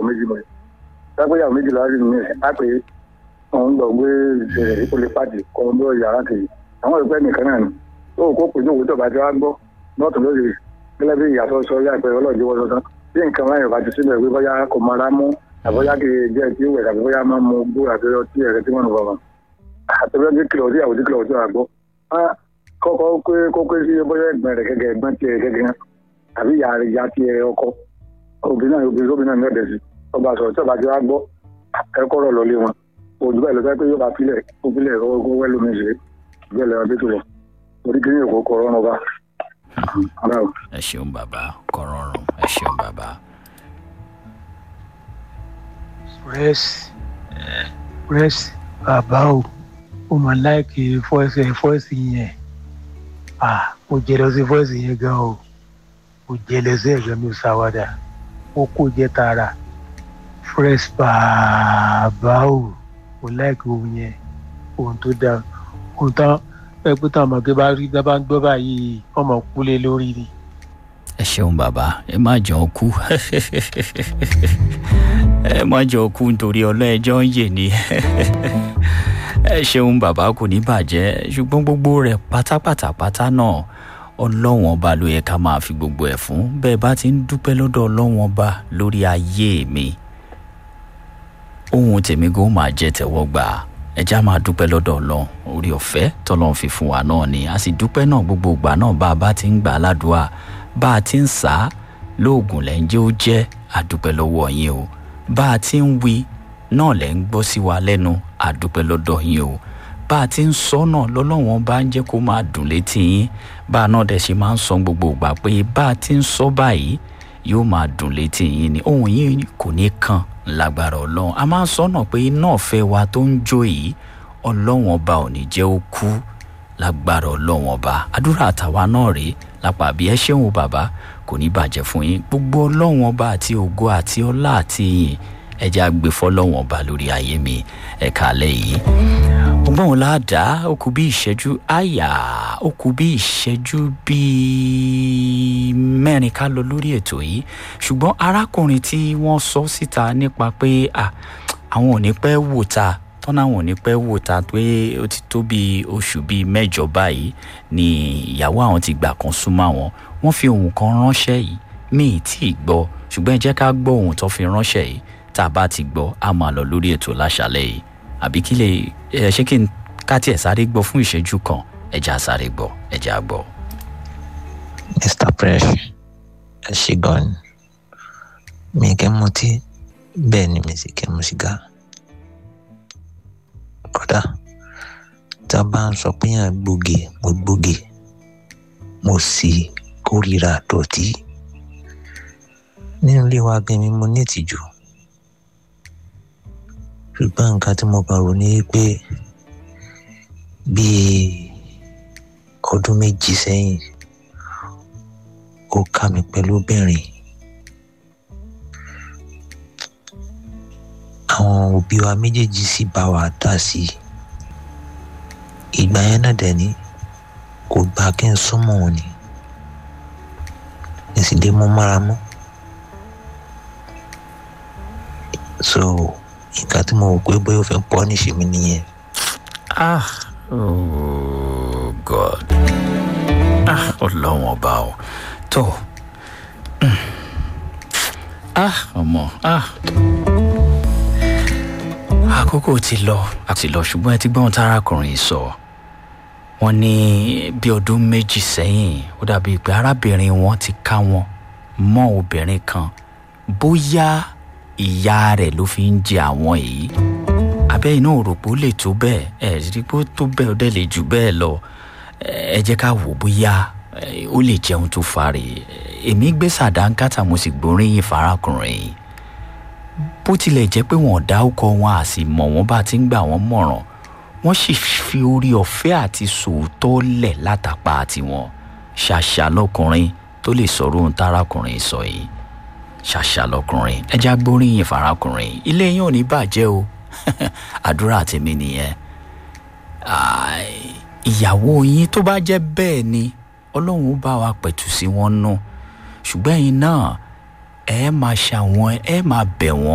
méjì mọ̀ sápẹ́ ìyàwó méjì láti ní ẹ̀ á pé òun lọ gbé ìṣẹ̀lẹ̀ ó lè pàdé kọ́ ọ́n lọ yàrá kejì àwọn ìpẹ́ nìkan náà ni tó kó pè ní òwúntọ̀ bá ti wá gbọ́ lọ́tún lóde gẹ́gẹ́ bí ìyàtọ̀ sọ láìpẹ́ ọlọ́ọ̀dẹ́ wọ́n sọ́tán bí nǹkan láyọ̀ bá ti síbẹ̀ pé bóyá kò mara mú àbóyá kì í jẹ́ tí ó wẹ̀ àbí bóyá máa mú gbó àti ọtí ẹ̀rẹ́ tí wọ́n ń bọ̀ àtẹ̀wé tí kìlọ̀ sí àwòtí kìlọ̀ sí àgbọ̀ kọ́kọ́ pé kókó sí bóyá ẹ̀gbọ́n rẹ̀ gẹ́gẹ́ ẹ̀gbọ́n tiẹ̀ gẹ́gẹ́ àbí ìyá rẹ̀ ìyá tiẹ̀ ọkọ obìnrin náà obìnrin obìnrin náà ní ọ̀dẹ̀ sí ọba sọ̀rọ̀ tí ọba ti wá gbọ́ ẹ̀kọ́ rọ̀ lọ́lé wọn òjò báyìí ló fẹ́ pé yóò bá filẹ̀ kó filẹ̀ ọgọ́ wẹ́lómi ṣe bẹ́ẹ̀ lẹ́wọ̀n bí tó lọ orí kí ní èkó kọ̀ ọ̀rọ̀ ọba. ẹ ṣeun bàbá kọrọrùn ẹ ṣeun bàbá. press press bàbá o ó máa láìkì fọ́ọ̀sì fọ́ọ̀sì yẹn ah mo jẹ lọ sí fọ́ọ̀sì yẹn gan o mo jẹ lọ sí ẹ̀gbẹ́ mi sáwádà ó kó jẹ tààrà fresh bàbá o mo láìkì ohun yẹn ohun tó dáa ohun tán ẹgbẹ́ táwọn ọmọge bá rí bá ń gbọ́ báyìí ọmọ kúlé lórí ni. ẹ ṣeun bàbá ẹ má jọ kú ẹ má jọ kú nítorí ọlọ́ẹjọ́ ń yè ni ẹ ṣeun bàbá kò ní bàjẹ́ ṣùgbọ́n gbogbo rẹ̀ pátápátá pátá náà ọlọ́wọ́n ọba ló yẹ ká máa fi gbogbo ẹ̀ fún bẹ́ẹ̀ bá ti ń dúpẹ́ lọ́dọ̀ ọlọ́wọ́n ọba lórí ayé mi ohun tèmi gan máa jẹ́ tẹ̀wọ́ gbà ẹja máa dúpẹ́ lọ́dọ̀ ọlọ́run orí ọ̀fẹ́ tọ́lọ́run fi fún wa náà ni a sì dúpẹ́ náà gbogbo ìgbà náà bá a bá ti ń gbà á ládùúà bá a ti ń sá lóògùn lẹ́ńjẹ́ ó jẹ́ àdúpẹ́ lọ́wọ́ yín o bá a ti ń wí náà lẹ́ ń gbọ́ sí wa lẹ́nu àdúpẹ́ lọ́dọ̀ yín o bá a ti ń sọ náà lọ́lọ́wọ́n bá ń jẹ́ kó máa dùn létí yín bá a náà dẹ̀ ṣe máa ń sọ gbogbo ìgbà pé bá a ti ń sọ báyìí yóò máa dùn létí yín ni ohun yín kò ní kàn lágbára ọlọ́run a máa ń sọ́nà pé iná ọ̀fẹ́ wa tó ń jó yìí ọlọ́run ọba ò ní jẹ́ ó kú lágbára ọlọ́run ọba àdúrà àtàwa náà rèé lápá bí ẹ ṣeun bàbá kò ní bàjẹ́ fún yín gbogbo ọlọ́run ọba àti ògo àti ọlá àti ìyìn ẹjẹ́ àgbẹ̀fọ́ ọlọ́run ọba lórí ayé mi ẹ̀ka alẹ́ yìí ọgbọ́n wọn láàdá ó kù bí ìṣẹ́jú àyà ó kù bí ìṣẹ́jú bíi mẹ́rin ká lọ lórí ètò yìí ṣùgbọ́n arákùnrin tí wọ́n sọ síta nípa pé àwọn ò ní pẹ́ wò ta tọ́nà àwọn ò ní pẹ́ wò ta pé ó ti tó bíi oṣù bíi mẹ́jọ báyìí ni ìyàwó àwọn ti gbà kan súnmọ́ àwọn wọ́n fi ohun kan ránṣẹ́ yìí mi ì tí ì gbọ́ ṣùgbọ́n ẹ jẹ́ ká gbọ́ ohun tó fi ránṣẹ́ yìí tá a bá ti gbọ́ a máa lọ lórí ètò láṣálẹ́ yìí àbí kí lè ẹ ṣé kí n ká tiẹ̀ sáré gbọ́ fún ìṣẹ́jú kan ẹ jẹ́ àsáré gbọ́ ẹ jẹ́ àgbọ́. mr fresh ẹ ṣe gan ni mi kẹ́ mutí bẹ́ẹ̀ ni mi sì kẹ́ mu sìgá kódà tá a bá ń sọ pé yàn gbòógè mo gbòógè mo sì kórìíra dọ̀tí nínú ilé wa gan mi mo ní ìtìjú ṣùgbọ́n nǹkan tí mo kàn rò ní pé bíi ọdún méjì sẹ́yìn ó ká mi pẹ̀lú obìnrin àwọn òbí wa méjèèjì sì bá wa dá sí i ìgbà yẹn náà dẹ̀ ní kò gbà kí n súnmọ́ òun ni èsì lè mú mára mọ́ so nǹkan tí mo rò pé bóyá ó fẹ́ pọ́ níṣẹ́ mi nìyẹn. ah oh god ah ọlọ́wọ́n ọba o tó ah ọmọ ah àkókò ti lọ àti lọ ṣùgbọ́n ẹ ti gbọ́n tárakùnrin sọ wọ́n ní bí ọdún méjì sẹ́yìn ó dàbí pé arábìnrin wọn ti ká wọn mọ́ obìnrin kan bóyá ìyá rẹ̀ ló fi ń jẹ àwọn èyí abẹ́ iná òròpó lè tó bẹ́ẹ̀ ẹ̀ rí pé ó tó bẹ́ẹ̀ ó dẹ̀ lè jù bẹ́ẹ̀ lọ ẹ jẹ́ ká wò bóyá ó lè jẹun tó farè èmi gbé sàdánkátà mo sì gbóríyìn farakùnrin yìí bó tilẹ̀ jẹ́ pé wọ́n dá ọkọ wọn à sì mọ̀ wọ́n bá ti ń gbà wọ́n mọ̀ràn wọ́n sì fi orí ọ̀fẹ́ àti sòótọ́ lẹ̀ látàpá tiwọn ṣàṣà lọkùnrin tó lè sọ̀rọ̀ ohun tárakùnrin sọ yìí ṣàṣà lọkùnrin ẹja gbóríyìn farakùnrin ilé yín ò ní bàjẹ́ o àdúrà tèmi nìyẹn ìyàwó yín tó bá jẹ́ bẹ́ẹ̀ ni ọlọ́run ó bá wa pẹ̀tù sí wọn nù ṣùgbọ́n ẹ̀yin náà ẹ máa ṣàwọn ẹ máa bẹ̀ wọ́n.